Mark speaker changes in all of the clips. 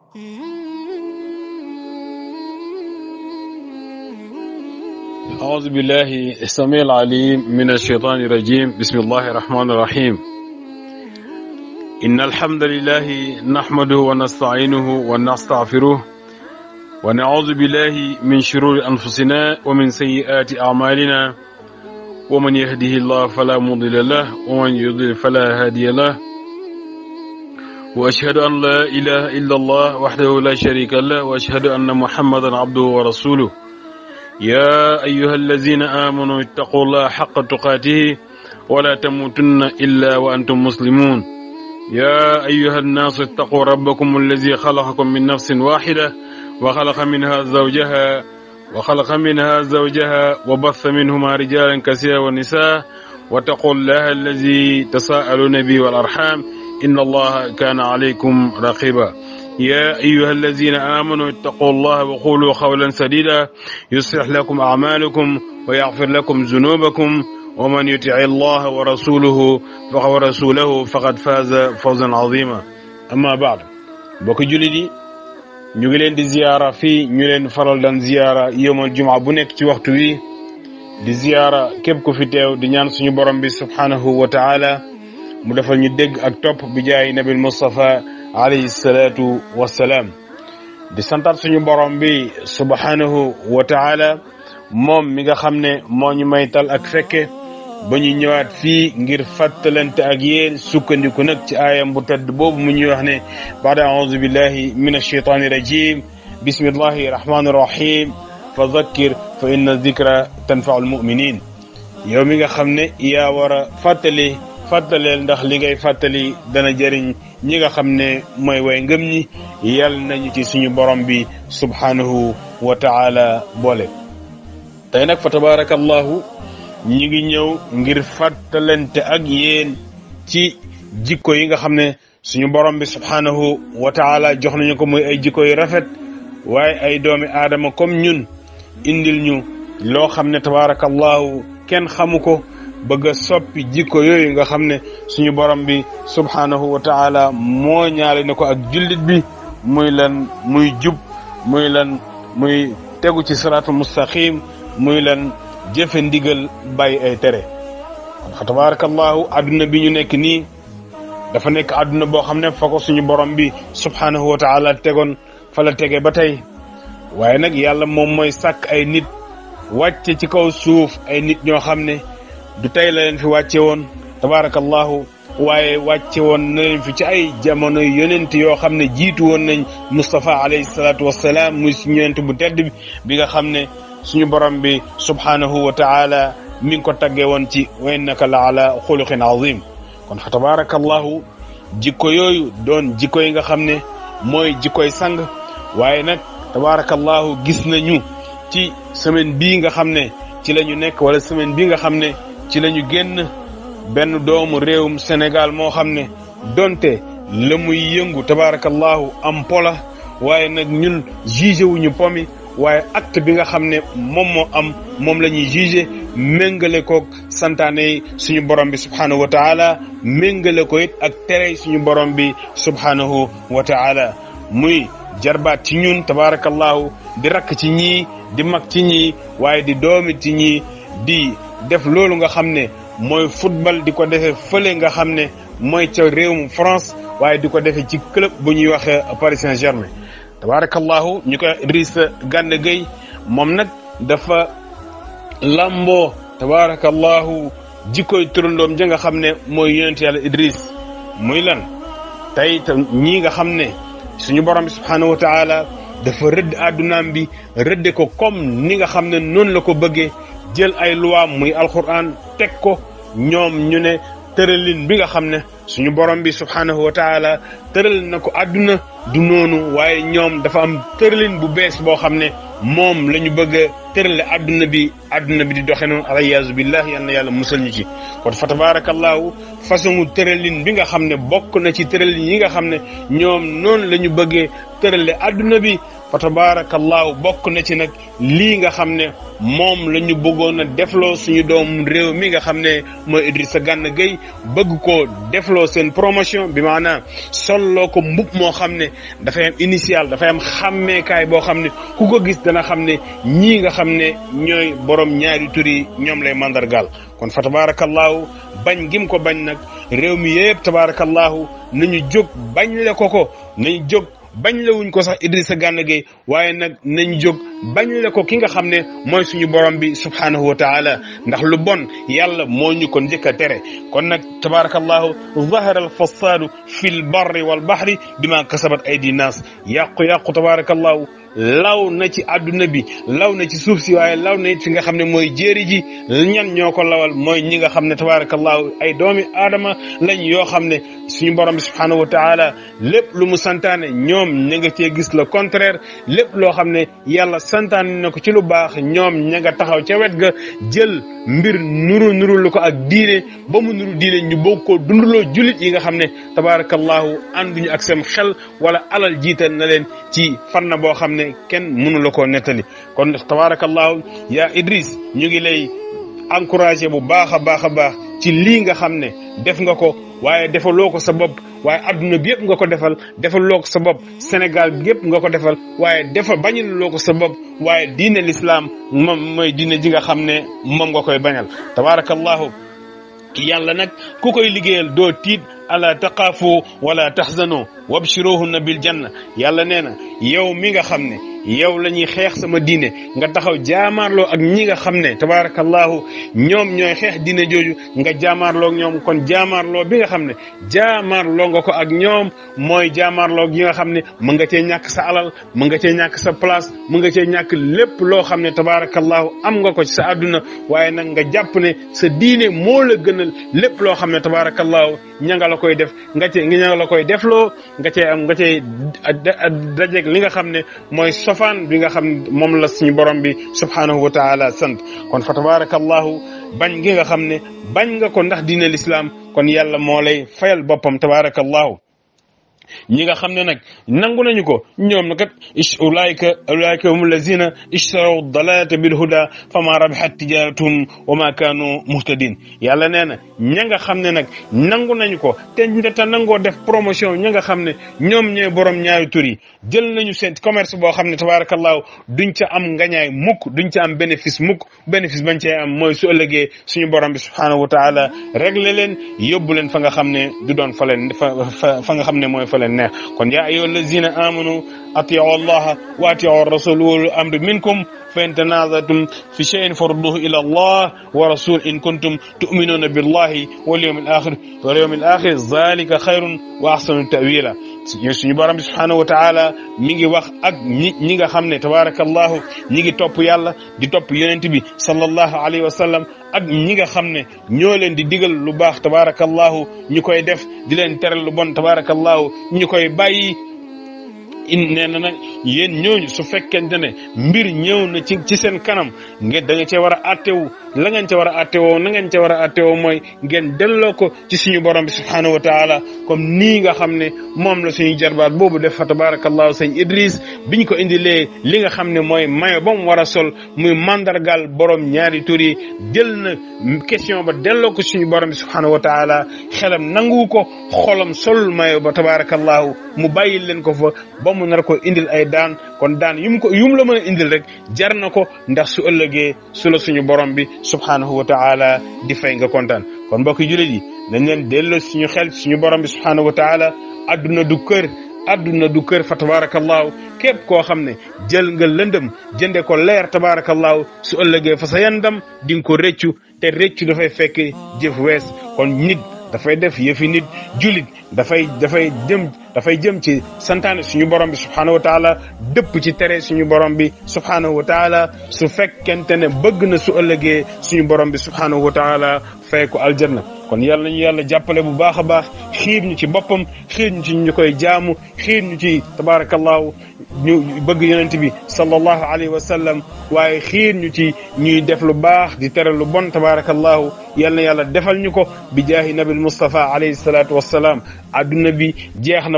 Speaker 1: أعوذ بالله السميع العليم من الشيطان الرجيم بسم الله الرحمن الرحيم إن الحمد لله نحمده ونستعينه ونستغفره ونعوذ بالله من شرور أنفسنا ومن سيئات أعمالنا ومن يهده الله فلا مضل له ومن يضلل فلا هادي له وأشهد أن لا إله إلا الله وحده لا شريك له وأشهد أن محمدا عبده ورسوله يا أيها الذين آمنوا اتقوا الله حق تقاته ولا تموتن إلا وأنتم مسلمون يا أيها الناس اتقوا ربكم الذي خلقكم من نفس واحدة وخلق منها زوجها وخلق منها زوجها وبث منهما رجالا كثيرا ونساء واتقوا الله الذي تساءلون به والأرحام إن الله كان عليكم رقيبا يا أيها الذين آمنوا اتقوا الله وقولوا قولا سديدا يصلح لكم أعمالكم ويغفر لكم ذنوبكم ومن يطع الله ورسوله فقد رسوله فقد فاز فوزا عظيما أما بعد بوك جولي ñu ngi leen di ziyaara fii ñu leen faral daan ziyaara yowmal jumaa bu nekk ci waxtu wi di ziyaara képp ku fi teew di ñaan suñu borom bi subhanahu wa taala mu defal ñu dégg ak topp bi jaay nabil Mustafa alayhi salaatu wassalaam di santaat suñu borom bi subhanahu wa taala moom mi nga xam ne moo ñu maytal ak fekke ba ñu ñëwaat fii ngir fàttalante ak yéen sukkandiku nag ci aayam bu tedd boobu mu ñuy wax ne baada audu billahi min alcheytaani rajim bismillahi rahmani rahim fa dhakkir fa inna dhikra tanfau almuminin yow mi nga xam ne yaa war a fàttali fàttaleel ndax li ngay fàttali dana jëriñ ñi nga xam ne mooy way ngëm ñi yal nañu ci suñu borom bi subhanahu wa taala boole tey nag fa tabaraka allahu ñi ngi ñëw ngir fàttalante ak yéen ci jikko yi nga xam ne suñu borom bi subhanahu wa taala jox nañu ko muy ay jikko yu rafet waaye ay doomi aadama comme ñun indil ñu loo xam ne tabarakallahu kenn xamu ko bëgg a soppi jikko yooyu nga xam ne suñu borom bi subhanahu wa taala moo ñaale ne ko ak jullit bi muy lan muy jub muy lan muy tegu ci siraatul mustaqim muy lan jëfe ndigal bàyyi ay tere kon fa tabarakallahu adduna bi ñu nekk nii dafa nekk adduna boo xam ne fa ko suñu borom bi subhanahu wa taala tegoon fa la tege ba tey waaye nag yàlla moom mooy sàkk ay nit wàcce ci kaw suuf ay nit ñoo xam ne du tey la leen fi wàcce woon tabarakallahu waaye wàcce woon na leen fi ci ay jamono yonent yoo xam ne jiitu woon nañ Moustapha alayhi salaatu wassalaam muy suñu yonent bu tedd bi bi nga xam ne suñu borom bi subhanahu wa taala mi ngi ko taggee woon ci wa innaka la ala xuluqin azim kon fa tabarakallahu jikko yooyu doon jikko yi nga xam ne mooy jikkoy sang waaye nag tabarakallahu gis nañu ci semaine bii nga xam ne ci la ñu nekk wala semaine bii nga xam ne ci la ñu génn benn doomu réewum Sénégal moo xam ne donte la muy yëngu tabarakallahu am pola waaye nag ñun jugé wuñu pomi waaye acte bi nga xam ne moom moo am moom la ñuy jugé méngale koog santaane yi suñu borom bi subhanahu wa taala méngale ko it ak tere suñu borom bi subhanahu wa taala muy jarbaat ci ñun tabarakallahu di rakk ci ñii di mag ci ñii waaye di doomi ci ñii di def loolu nga xam ne mooy football di ko defee fële nga xam ne mooy ca réewum France waaye di ko defee ci club bu ñuy waxee Paris Saint-Germain tabarakallahu ñu koy Idrissa Gana Gueye moom nag dafa lamboo tabarakallahu jikkoy turandoom ja nga xam ne mooy yonent yàlla Idriss muy lan tey te ñii nga xam ne suñu borom bi subhanahu wa taala dafa rëdd addunaam bi rëdde ko comme ni nga xam ne noonu la ko bëggee jël ay luwaam muy alquran teg ko ñoom ñu ne tëralin bi nga xam ne suñu borom bi subhanahu wa taala tëral na ko àdduna du noonu waaye ñoom dafa am tëralin bu bees boo xam ne moom la ñu bëgg a tërale àdduna bi àdduna bi di doxe noonu alayaasu billah yal na yàlla musal ñu ci kon fa tabarakallahu façon tëralin bi nga xam ne bokk na ci tëralin yi nga xam ne ñoom noonu la ñu bëggee tërale àdduna bi fa tabarakallahu bokk na ci nag lii nga xam ne moom la ñu bëggoon a defloo suñu doom réew mi nga xam ne mooy Idrissa Gana Gueye bëgg ko defloo seen promotion bi maanaam solloo ko mbub moo xam ne dafay am initial dafay am xàmmeekaay boo xam ne ku ko gis dana xam ne ñii nga xam ne ñooy borom ñaari tur yi ñoom lay mandargaal kon fa tabarakallahu bañ gim ko bañ nag réew mi yëpp tabarakallahu nañu jóg bañ le ko ko nañu jóg bañ la wuñ ko sax Idrissa Gana Gueye waaye nag nañ jóg bañ la ko ki nga xam ne mooy suñu borom bi subhanahu wa taala ndax lu bon yàlla moo ñu ko njëkk a tere kon nag tabarakallahu zahara al fasaadu fi l barri wal bahri bima kasabat aydi naas yàqu-yàqu tabarakallahu law na ci àdduna bi law na ci suuf si waaye law na it fi nga xam ne mooy jéeri ji ñan ñoo ko lawal mooy ñi nga xam ne tabarakallahu ay doomi aadama lañ yoo xam ne suñu borom bi subhanahu wa taala lépp lu mu santaane ñoom ña nga cee gis le contraire lépp loo xam ne yàlla santaane na ko ci lu baax ñoom ña nga taxaw ca wet ga jël mbir nuru nuru lu ko ak diine ba mu nuru diine ñu bokk koo dundaloo jullit yi nga xam ne tabarakallahu ànduñu ak seen xel wala alal jiital na leen ci fanna boo xam ne kenn mënu la koo nettali kon tabarakallahu yaa Idriss ñu ngi lay encouragé bu baax a baax a baax ci lii nga xam ne def nga ko waaye defaloo ko sa bopp waaye adduna bi yëpp nga ko defal defaloo ko sa bopp Sénégal bi yëpp nga ko defal waaye defa bañaloo ko sa bopp waaye diine l'islam moom mooy diine ji nga xam ne moom nga koy bañal tabarakallahu yàlla nag ku koy liggéeyal doo tiit ala taqaafu wala taxzanu wabshiruhunna bil janna yàlla nee na yow mi nga xam ne yow la ñuy xeex sama diine nga taxaw jaamaarloo ak ñi nga xam ne tabarakallahu ñoom ñooy xeex diine jooju nga jaamaarloo ak ñoom kon jaamaarloo bi nga xam ne jaamaarloo nga ko ak ñoom mooy jaamaarloo gi nga xam ne mën nga cee ñàkk sa alal mën nga cee ñàkk sa place mën nga cee ñàkk lépp loo xam ne tabarakallahu am nga ko ci sa àdduna waaye nag nga jàpp ne sa diine moo la gënal lépp loo xam ne tabarakallahu ña nga la koy def nga cee ña nga la koy defloo nga cee am nga cee dajeeg li nga xam ne mooy sofaan bi nga xam ne moom la suñu borom bi subhanahu wa taala sant kon fa tabarakallahu bañ gi nga xam ne bañ nga ko ndax diine l'islam kon yàlla moo lay fayal boppam tabarakallahu ñi nga xam ne nag nangu nañu ko ñoom na kat ulaayka ulaayka hum lazina ishtaraw dalalata bil huda fama rabihat tijaratuhum wa ma kaanu muhtadin yàlla nee na ña nga xam ne nag nangu nañu ko te te nangoo def promotion ña nga xam ne ñoom ñooy borom ñaari tur yi jël nañu seen commerce boo xam ne tabarakallahu duñ ca am ngañaay mukk duñ ca am bénéfice mukk bénéfice bañ cee am mooy su ëllëgee suñu borom bi subhanahu wa taala réglé leen yóbbu leen fa nga xam ne du doon fa leen fa fa nga xam ne mooy fa leen neex kon yaa ayyuha allazina amanu atiu allaha wa atiu rasul wal amri minkum fa in tanazatum fi shay'in farudduhu ila allah wa rasul in kuntum tu'minuna billahi wal yawmil akhir wal yawmil akhir zalika khayrun wa ahsanu ta'wila suñu borom bi subhanahu wa taala mi ngi wax ak ñi ñi nga xam ne tabarakallahu ñi ngi topp yàlla di topp yonent bi sallallahu alayhi wa sallam ak ñi nga xam ne ñoo leen di digal lu baax tabarakallahu ñu koy def di leen teral lu bon tabarakallahu ñu koy bàyyi in nee na nag yéen ñooñu su fekkente ne mbir ñëw na ci ci seen kanam ngeen da nga cee war a attewu la ngeen ca war a attewoo na ngeen ca war a attewoo mooy ngeen delloo ko ci suñu borom bi subhanahu wa taala comme nii nga xam ne moom la suñu jarbaat boobu def fa tabarakallahu sëñ Idris biñ ko indilee li nga xam ne mooy mayo ba mu war a sol muy mandargal borom ñaari tur yi jël na question ba delloo ko suñu borom bi subhanahu wa taala xelam nangu ko xolam sol mayo ba tabarakallahu mu bàyyil leen ko fa ba mu nar ko indil ay daan kon daan yum ko yum la mën a indil rek jar na ko ndax su ëllëgee su la suñu borom bi subhanahu wa taala di fay nga kontaan kon mbokk jullit yi dañ leen delloo suñu xel suñu borom bi subhanahu wa taala adduna du kër adduna du kër fa tabarakallahu képp koo xam ne jël nga lëndëm jënde ko leer tabarakallahu su ëllëgee fa sa yandam di nga ko rëccu te rëccu dafay fekk jëf wees kon nit dafay def yëfi nit julit dafay dafay jëm dafay jëm ci santaane suñu borom bi subhanahu wa taala dëpp ci tere suñu borom bi subhanahu wa taala su fekkente ne bëgg na su ëllëgee suñu borom bi subhanahu wa taala fay ko aljanna kon yàlla nañu yàlla jàppale bu baax a baax xiir ñu ci boppam xiir ñu ci ñu koy jaamu xiir ñu ci tabarakallahu ñu bëgg yonent bi sallallahu alayhi wa sallam waaye xiir ñu ci ñuy def lu baax di tere lu bon tabarakallahu yal na yàlla defal ñu ko bi jaahi nabil Mustafa alayhi salatu wassalaam adduna bi jeex na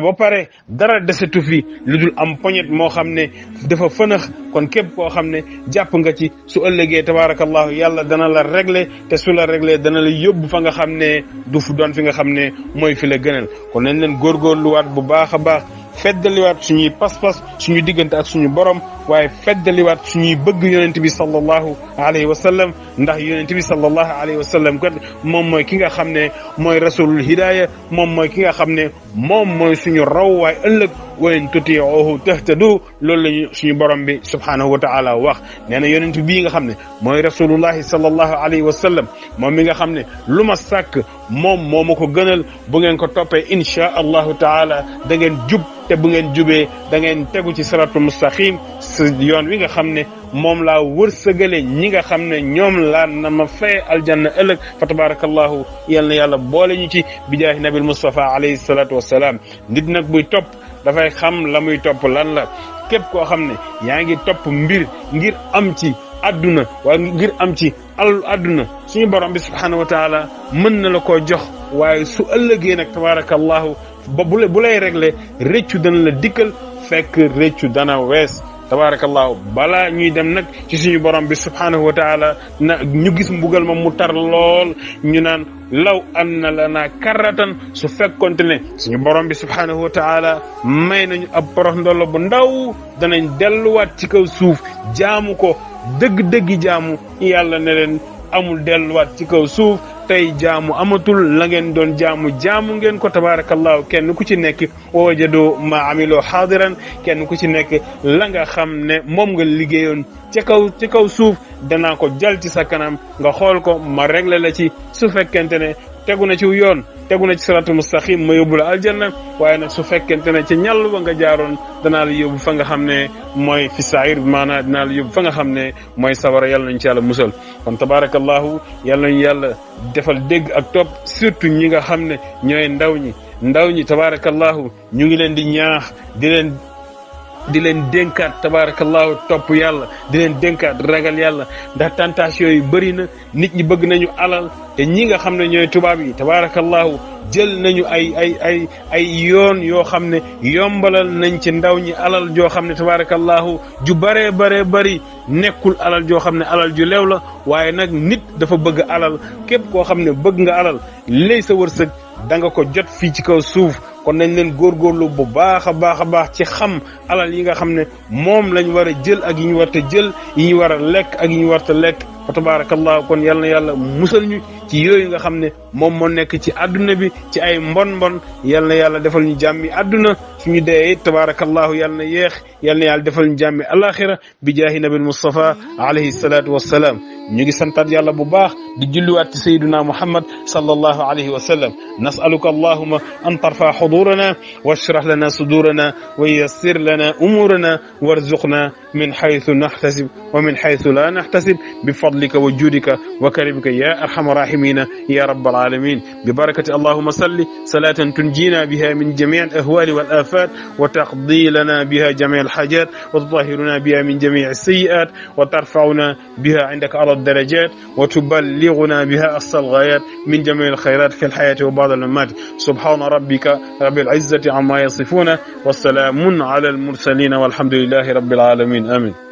Speaker 1: na ba pare dara desetu fi lu dul am poñet moo xam ne dafa fënax kon képp koo xam ne jàpp nga ci su ëllëgee tabaarakallahu yàlla dana la régler te su la régler dana la yóbbu fa nga xam ne du fu doon fi nga xam ne mooy fi la gënal kon nañ leen góorgóorluwaat bu baax a baax feddaliwaat suñuy pas-pas suñu diggante ak suñu borom waaye feddaliwaat suñuy bëgg yonent bi sallallahu alayhi wa sallam ndax yonent bi sallallahu alayhi wa sallam kat moom mooy ki nga xam ne mooy rasulul hidaya moom mooy ki nga xam ne moom mooy suñu raw waaye ëllëg wa in tutiuhu tahtadu loolu lañu suñu borom bi subhanahu wa taala wax nee na yonent bii nga xam ne mooy rasulullahi sallallahu alayhi wa sallam moom mi nga xam ne lu ma sàkk moom moo ma ko gënal bu ngeen ko toppee inchaa allahu taala da ngeen jub te bu ngeen jubee da ngeen tegu ci siratu mustaqim si yoon wi nga xam ne moom laa wërsëgale ñi nga xam ne ñoom laa na ma fay aljanna ëllëg fa tabarakallahu yal na yàlla boole ñu ci bijaahi nabil mustafa alayhi salatu wassalaam nit nag buy topp dafay xam la muy topp lan la képp koo xam ne yaa ngi topp mbir ngir am ci adduna wala ngir am ci alalu adduna suñu borom bi subhanahu wa taala mën na la koo jox waaye su ëllëgee nag tabarakallahu ba bu bu lay réglé réccu dana la dikkal fekk réccu dana wees tabarakallahu balaa ñuy dem nag ci suñu borom bi subhanahu wa taala na ñu gis mbugal ma mu tar lool ñu naan law anna lana karratan su fekkonte ne suñu borom bi subhanahu wa taala may nañu ab porox ndollo bu ndaw danañ delluwaat ci kaw suuf jaamu ko dëgg-dëggi jaamu yàlla ne leen amul delluwaat ci kaw suuf tey jaamu amatul la ngeen doon jaamu jaamu ngeen ko tabarakallahu kenn ku ci nekk wajadu ma amiloo xaadiran kenn ku ci nekk la nga xam ne moom nga liggéeyoon ci kaw ci kaw suuf danaa ko jal ci sa kanam nga xool ko ma réglé la ci su fekkente ne tegu na ci yoon tegu na ci siratul mustaqim ma yóbbu la aljanna waaye nag su fekkente ne ci ñàll ba nga jaaroon danaa la yóbbu fa nga xam ne mooy fi saayir maanaam dinaa la yóbbu fa nga xam ne mooy sawara yàlla nañ ci yàlla musal kon tabarakallahu yàlla nañu yàlla defal dégg ak topp surtout ñi nga xam ne ñooy ndaw ñi ndaw ñi tabarakallahu ñu ngi leen di ñaax di leen di leen dénkaat tabarakallahu topp yàlla di leen dénkaat ragal yàlla ndax tentation yi bëri na nit ñi bëgg nañu alal te ñi nga xam ne ñooy tubaab yi tabarakallahu jël nañu ay ay ay ay yoon yoo xam ne yombalal nañ ci ndaw ñi alal joo xam ne tabarakallahu ju baree baree bari nekkul alal joo xam ne alal ju leew la waaye nag nit dafa bëgg alal képp koo xam ne bëgg nga alal lay sa wërsëg da nga ko jot fii ci kaw suuf kon nañ leen góorgóorlu bu baax a baax a baax ci xam alal yi nga xam ne moom lañ war a jël ak yi ñu war a jël yi ñu war a lekk ak yi ñu war a lekk fa tabarakallahu kon yal na yàlla musal ñu ci yooyu nga xam ne moom moo nekk ci adduna bi ci ay mbon mbon yal na yàlla defal ñu jàmmi adduna suñu dee it tabarakallahu yal na yeex yal na yàlla defal ñu jàmmi alaxira bi jaahi nabil mustafa alayhi salatu wassalaam ñu ngi santaat yàlla bu baax di julliwaat ci sayyiduna muhammad sallallahu alayhi wa sallam nasaluka allahuma an tarfa xudurana washrah lana sudurana wa yassir lana umurana warzuqna min xaytu naxtasib wa min xaytu la naxtasib bi fadlika wa juudika wa karimika ya arxama rahimina ya rabbal alamin bi barakati allahuma salli salatan tunjina biha min jami alahwali walafat wa taqdi lana biha jami alxajat wa tutahiruna biha min jami alsayiat wa tarfauna biha indaka ala الدرجات وتبلغنا بها أقصى الغايات من جميع الخيرات في الحياة وبعد الممات سبحان ربك رب العزة عما يصفون والسلام على المرسلين والحمد لله رب العالمين آمين